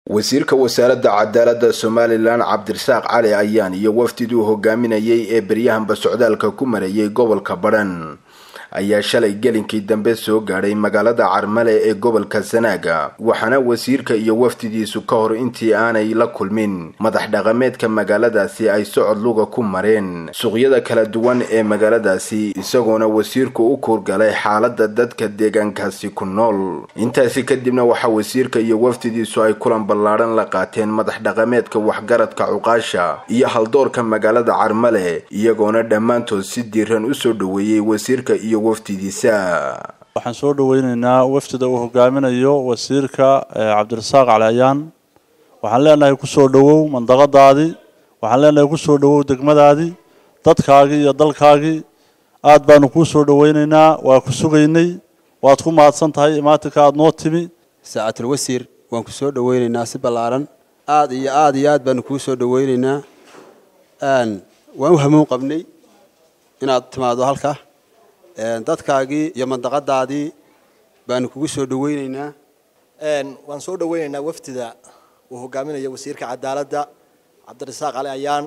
wasiirka wasaaradda cadaaladda somalilan cabdirasaaq cali ayaan iyo wafdiduu hogaaminayay ee beryahanba socdaalka ku marayay gobolka badhan ayaa shalay gelinkii dambe soo gaadhay magaalada carmale ee gobolka sanaaga waxaana wasiirka iyo wafdidiisu ka hor intii aanay la kulmin madax dhaqameedka magaaladaasi ay socod luga ku mareen suuqyada kala duwan ee magaaladaasi isagoona wasiirku u kuurgalay xaalada dadka deegaankaasi ku nool intaasi kadibna waxaa wasiirka iyo wafdidiisu ay kulan ballaadhan la qaateen madax dhaqameedka waxgaradka cuqaasha iyo haldoorka magaalada carmale iyagoona dhammaantood si diiran usoo dhoweeyey wasiirka iyo wafdidiisa waxaan soo dhaweyneynaa wafdida uu hogaaminayo wasiirka cabdirasaaq cali ayaan waxaan leenahay kusoo dhowow mandaqadaadii waxaan leenahay kusoo dhowow degmadaadii dadkaagii iyo dalkaagii aad baanu kuu soo dhaweyneynaa waa ku sugaynay waad ku mahadsan tahay imaatinka aada noo timi saacatul wasiir waan ku soo dhaweyneynaa si ballaaran aada iyo aada iyo aad baanu kuu soo dhaweyneynaa waan u hamuun qabnay inaad timaado halka dadkaagii iyo mandaqadaadii baanu kugu soo dhaweyneynaa waan soo dhaweyneynaa wafdida uu hogaaminayo wasiirka cadaaladda cabdirasaaq cali ayaan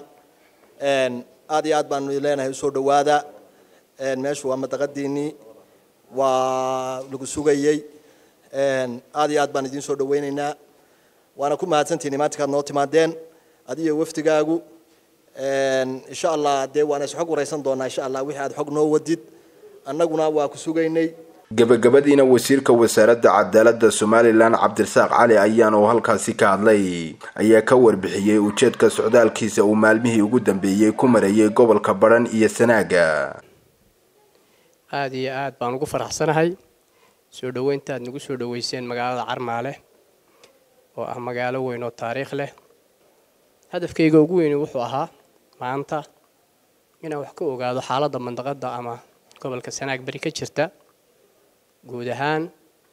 aad iyo aad baanu leenahay usoo dhawaada meeshu waa mandaqadiinii waa lagu sugayey aad iyo aad baan idiin soo dhaweyneynaa waana ku mahadsantihin imaantinkaad noo timaadeen adiyo wafdigaagu insha allah dee waana is xog waraysan doonaa insha allah wixii aad xog noo wadid annaguna waa ku sugaynay gabagabadiina wasiirka wasaaradda cadaaladda somalilan cabdirasaaq cali ayaan oo halkaasi ka hadlay ayaa ka warbixiyey ujeedka socdaalkiisa uu maalmihii ugu dambeeyey ku marayay gobolka badhan iyo sanaaga aada iyo aad baan ugu faraxsanahay soo dhoweynta aad nagu soo dhoweyseen magaalada carmaale oo ah magaalo weyn oo taariikh leh hadafkayga ugu weyni wuxuu ahaa maanta inaan wax ka ogaado xaaladda mandaqadda ama gobolka sanaag beri ka jirta guud ahaan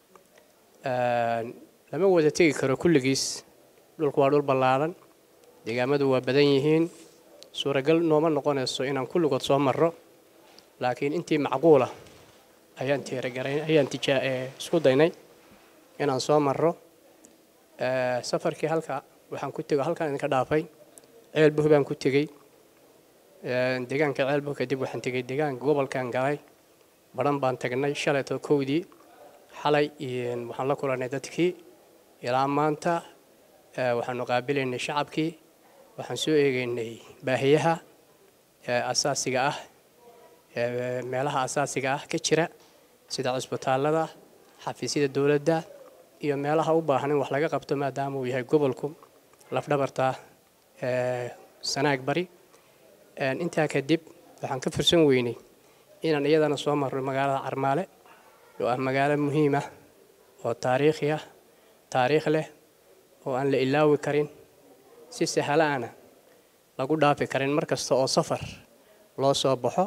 lama wada tegi karo kulligiis dhulku waa dhul ballaaran deegaamadu waa badan yihiin suuragal nooma noqonayso inaan kulligood soo marro laakiin intii macquula ayaan tiiragarayn ayaan tijaa isku daynay inaan soo marro safarkii halka waxaan ku tego halkaan idinka dhaafay ceelbuh baan ku tegey deegaanka ceelbuh kadib waxaan tegey deegaanka gobolkan galay badhan baan tagnay shalayto kowdii xalay waxaan la kulannay dadkii ilaa maanta waxaanu qaabilaynay shacabkii waxaan soo eegaynay baahiyaha asaasiga ah meelaha asaasiga ah ka jira sida cusbitaallada xafiisyada dowladda iyo meelaha u baahan in wax laga qabto maadaama uu yahay gobolku lafdhabarta sanaag bari intaa kadib waxaan ka fursan weynay inaan iyadana soo marno magaalada carmaale oo ah magaalo muhiim ah oo taariikhi ah taariikh leh oo aan la ilaawi karin si sahalaana lagu dhaafi karin mar kasta oo safar loo soo baxo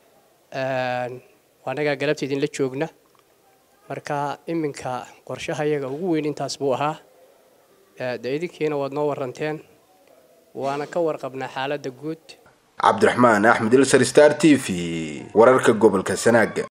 anagaa galabta idinla joogna marka iminka qorshahayaga ugu weyn intaas buu ahaa de idinkiina waad noo waranteen waana ka warqabnaa xaaladda guud cabdiraxmaan axmed ilsar star t v wararka gobolka sanaaga